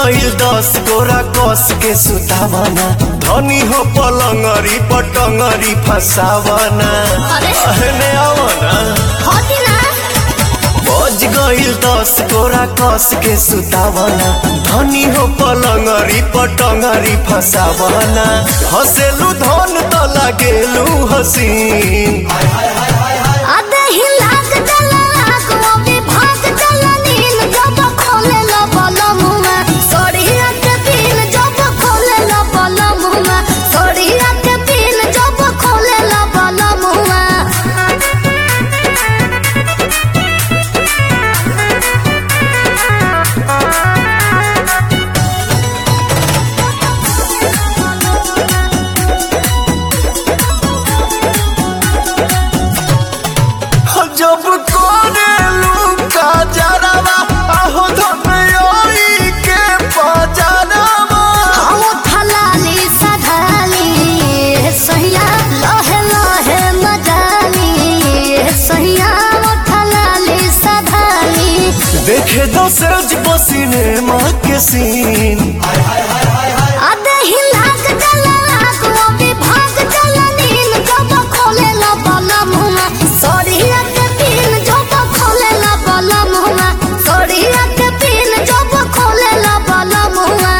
गईल दस गोरा कस के सुतावना धनी हो पलंगरी पटंगरी फसावना अरे। अहने आवना होती ना बज गईल दस गोरा कस के सुतावना धनी हो पलंगरी पटंगरी फसावना हसेलू धन त लागेलू हसीन आधे ही लाग जला लाग वो भी भाग जला नील जब खोले लो बलमुआ सोड़िया के पीन जब खोले लो बलमुआ सोड़िया के पीन जब खोले लो बलमुआ जब कोरेलू का जरावा आहो धनयोई के पजरावा हम थलाली सधाली सहिया लहे लहे मजाली सहिया थलाली सधाली देखे दसरज बसीने माँ के सीन आधे ही लाग जला लाग वो भी भाग जला नील जब खोले ला बाला मुआ सोड़िया के पीन जब खोले ला बाला मुआ सोड़िया के पीन जब खोले ला बाला मुआ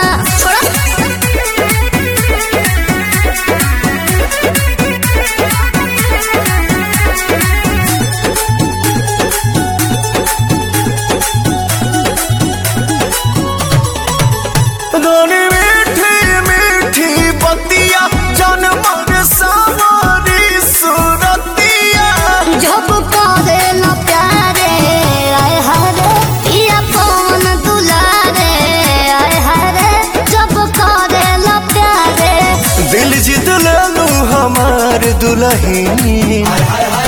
धनी मीठी मीठी बतिया जनमर सावरी सुरतिया जब करे ला प्यारे आय हरे पिया कौन दुलारे आय हरे जब करे ला प्यारे दिल जीत लेलू हमार दुल्हन